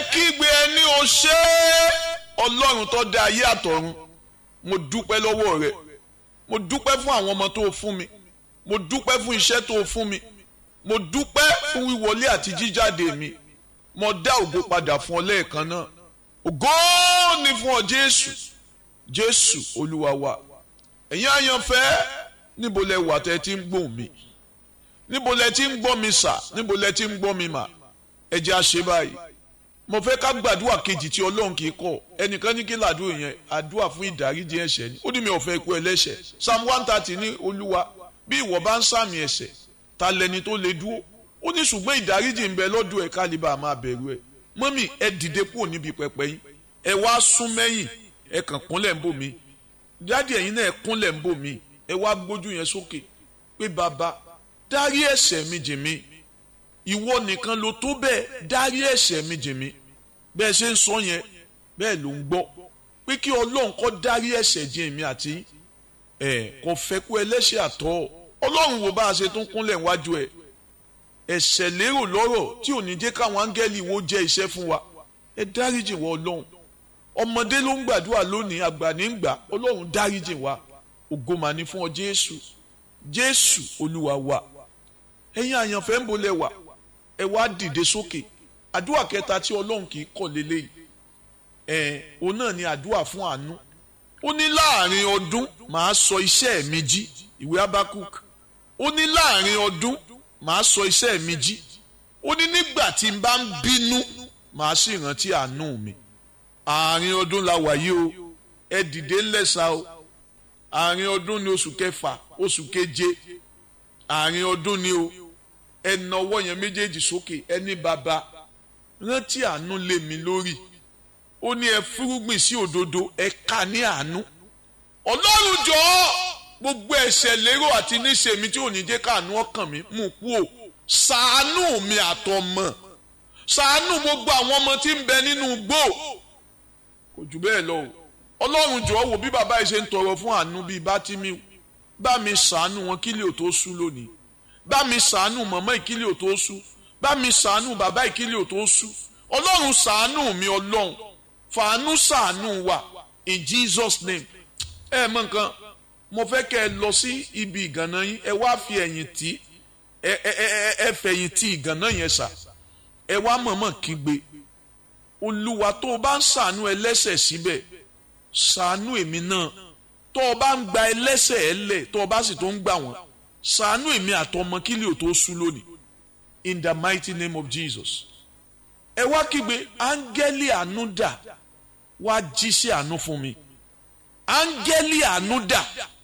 kígbe ẹni o ṣé ọlọ́run tó dá ayé àtọ̀run mo dúpẹ́ lọ́wọ́ rẹ mo dúpẹ́ fún àwọn ọmọ tó o fún mi mo dúpẹ́ fún iṣẹ́ tó o fún mi mo dúpẹ́ fún wíwọlé àti jíjáde mi mo dá ògo padà fún ọ lẹ́ẹ̀kan náà ògo ni fún ọ jésù jésù olúwa wa ẹ̀yin àyànfẹ́ níbo lẹ wà tẹ́ ti ń gbóhùn mi níbo lẹ ti ń gbọ́ mi sà níbo lẹ ti ń gbọ́ mi mà ẹ jẹ́ a ṣe báyìí mo fẹ́ ká gbàdúrà kejì tí ọlọ́run kì í kọ̀ ẹnìkan ní kí làdúrà yẹn àdúrà fún ìdáríjì ẹ̀ṣẹ̀ ni ó ní mi ò fẹ́ ikú ẹlẹ́ṣẹ̀ psalm one thirty ní olúwa bí ìwọ bá ń sàmì ẹ̀ṣẹ̀ ta lẹni tó lè dúró ó ní ṣùgbọ́n ìdáríjì ń bẹ lọ́dọ̀ ẹ̀ kálíbà máa bẹ̀rù ẹ̀ mọ́mì ẹ dìde kúrò níbi pẹpẹ yín ẹ wá sún mẹ́yìn ẹ kàn kúnlẹ̀ ń bò mí dáàdì ẹ̀yin náà ẹ kúnlẹ̀ ń bò mí ẹ wá gbójú yẹn sókè pé bàbá dárí ẹ̀ṣẹ̀ mi jì mí ìwọ nìkan ló tó bẹ́ẹ̀ dárí ẹ̀ṣẹ̀ mi jì mí bẹ́ẹ̀ ṣe ń sọ yẹn bẹ́ẹ̀ ló ń gbọ́ pé kí ọlọ́run kó dárí ẹ̀ṣẹ̀ jì mí àti ẹ̀ kò fẹ́ kú ẹlẹ́ṣẹ̀ àtọ́ ọlọ́run wo bá a ṣe tún kúnlẹ̀ wájú ẹ̀ ẹ̀ṣẹ̀ lérò lọ́rọ̀ tí ò ní jẹ́ káwọn áńgẹ́lì wo jẹ́ iṣẹ́ fún wa ẹ dáríjì wọ ọlọ́run ọmọdé ló ń gbàdúrà lónìí àgbà ní ń gbà ọlọ́run dáríjì wa ògo mà ní fún ọ jésù jésù olúwa wa ẹ̀yin àyànfẹ́ ń bolẹ̀ wà ẹ wá dìde sókè àdúrà kẹta tí ọlọ́run kì í kọ̀ lélẹ́yìí ẹ̀ òun náà ni àdúrà fún àánú ó ní láàrin ọdún màá sọ iṣẹ́ mi jí ìwé abakuk ó ní láàrin ọdún màá sọ iṣẹ́ mi jí ó ní nígbà tí n bá ń bínú màá sì rántí àánú mi àárín ọdún la wà yìí o ẹ dìde ńlẹ́sà o àárín ọdún ni oṣù kẹfà oṣù keje àárín ọdún ni o ẹ na ọwọ́ yẹn méjèèjì sókè ẹ ní bàbá rántí àánú lé mi lórí ó ní ẹ fúrúgbìn sí òdodo ẹ ká ní àánú ọlọ́run jọ̀ọ́ gbogbo ẹ̀ṣẹ̀ lérò àti níṣe mi tí ò ní jẹ́ káànú ọkàn mi mú kú o ṣàánú mi àtọmọ ṣàánú gbogbo àwọn ọmọ tí ń bẹ nínú igbó kò jù bẹ́ẹ̀ lọ o ọlọ́run jọ̀ọ́ wò bí bàbá yìí ṣe ń tọrọ fún àánú bíi bátìmí bá mi ṣàánú wọn kílẹ̀ ò tó sú lónìí bá mi ṣàánú mọ̀mọ́ ìkílẹ̀ ò tó sú bá mi ṣàánú bàbá ìkílẹ̀ ò tó sú ọlọ́run ṣàánú mi ọlọ́run fàánú ṣàánú wa in Jesus name ẹ mọ nǹkan mo fẹ́ kẹ́ ẹ lọ sí ibi ìgànná yín ẹ wá fi ẹ̀yìn tì ẹ ẹ ẹ ẹ fẹ̀yìn tì ìgànná yẹn sà ẹ wá mọ̀mọ́ kígbe olúwa tó o bá ń ṣàánú ẹlẹ́ṣẹ̀ síbẹ̀ ṣàánú èmi náà tó o bá ń gba ẹlẹ́ṣẹ̀ ẹ lẹ̀ tó o bá sì tó ń gbà wọ́n ṣàánú èmi àtọmọ kílì ò tó sú lónìí in the mighty name of Jesus ẹ wá kígbe áńgẹ́lì àánú dà wá jíṣẹ́ àánú fún mi áńgẹ́lì àánú dà